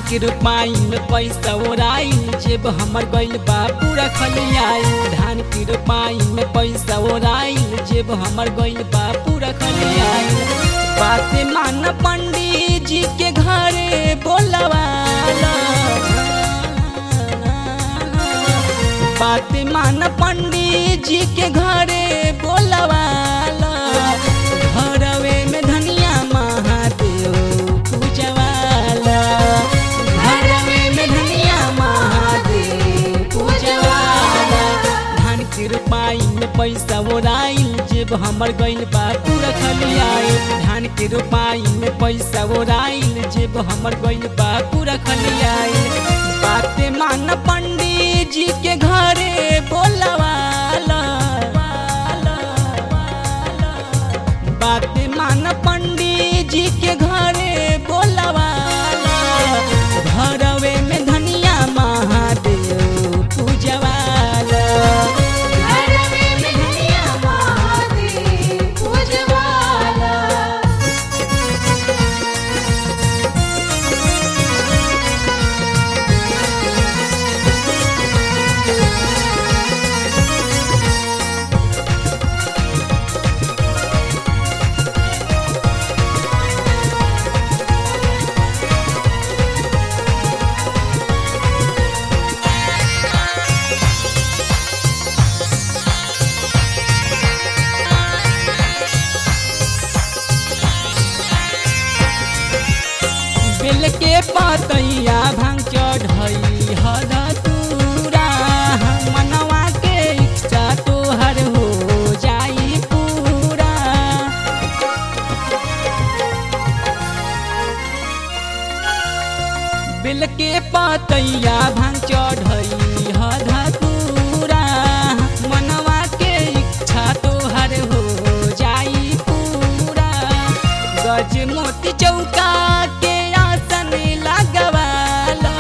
के रोपाई में पैसा ओराइल जेब हमर गइल बा पूरा खलियाइल धान के रोपाई में पैसा ओराइल जेब हमर गइल बा पूरा खलियाइल बात मान पंडित जी के घरे बोलवाला बात मान पंडित जी के घरे बोलवाला घरवे में धनिया महादेव पूजवाला घरवे में धनिया महादेव पूजवाला धान के रोपाई में पैसा ओराइल जेब हमर गइल बा पूरा खलियाइल धान के रोपाई में पैसा ओराइल जेब हमर गइल बा पूरा खलियाइल बाते मान पंडित जी के घरे बोलवाला बाते मान पंडित जी के घरे बोलवाला घरवे में धनिया महादेव पूजवाला घरवे में धनिया महादेव पूजवाला बेल के पतैया भांग चढ़ई हद तूरा मनवा के इच्छा तोहर हो जाई पूरा बेल के पतैया भांग चढ़ई हद तूरा मनवा के इच्छा तोहर हो जाई पूरा गज मोती चौका के आसन लगवाला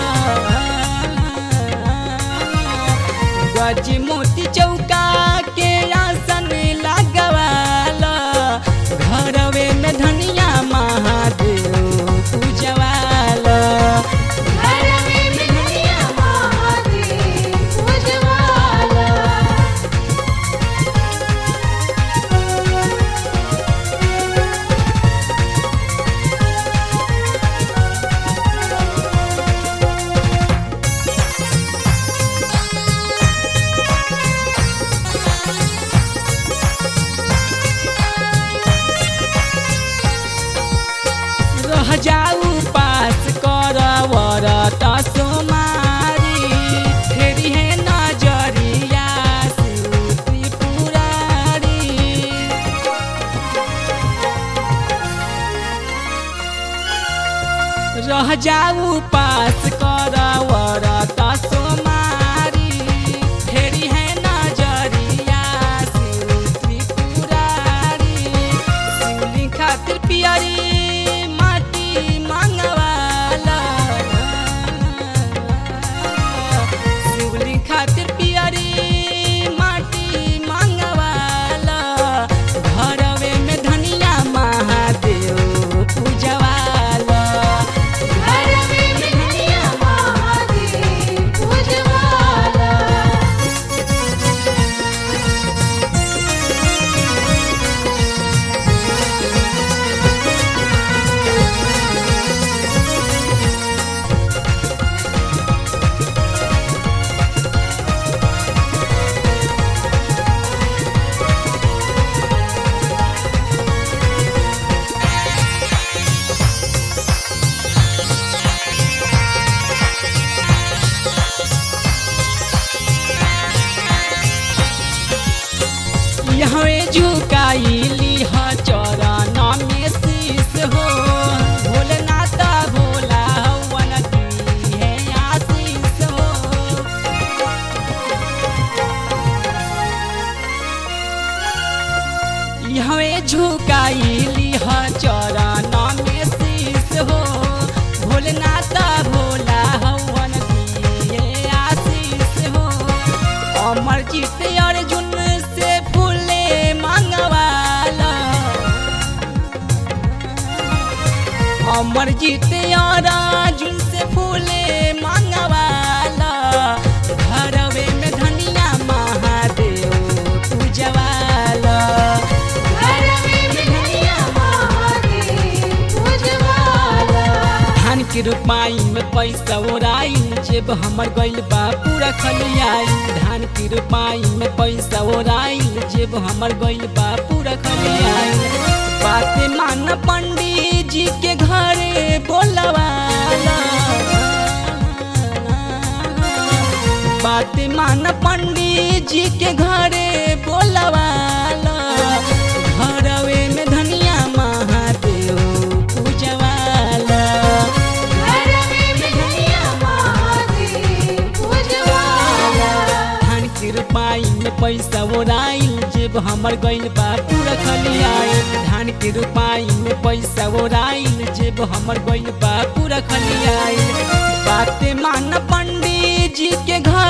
गज मोती चौका के आसन लगवाला घरवे में धनिया महादेव पूजवाला घरवे में धनिया महादेव पूजवाला रह जाऊ पास कर वरत सोमारी फेरी है नजरिया सूती पुरारी रह जाऊ पास कर वरत सोमारी फेरी है नजरिया सूती पुरारी शिवली खातिर पियरी माटी मांगवाला शिवली खातिर पियरी माटी मांगवाला घरवे में धनिया महादेव पूजवाला घरवे में धनिया महादेव पूजवाला यहवे झुकाइली ह चरण में शीस हो भोलेनाथ भोला हवन की है आशीष हो यहवे झुकाइली ह चरण में शीस हो भोलेनाथ भोला हवन की है आशीष हो अमर जीत अर्जुन से फूले मंगवाला अमर जीत अर्जुन से फूल फूले मंगवाला घरवे में धनिया महादेव पूजवाला घरवे में धनिया महादेव पूजवाला धान के रोपाई में पैसा ओराइल जेब हमर गइल बा पूरा खलियाई धान के रोपाई में पैसा ओराइल जेब हमर गइल बा पूरा खलियाई बाते मान पंडित जी के घरे बोलवाला बाते मान पंडित जी के घरे बोलवाला घरवे में धनिया महादेव पूजवाला घरवे में धनिया महादेव पूजवाला धान के रोपाई में पैसा ओराइल जेब हमर गइल बा पूरा खलियाई धान के रोपाई में पैसा ओराइल जेब हमर गइल बा पूरा खलियाई बाते मान पंडित जी के घर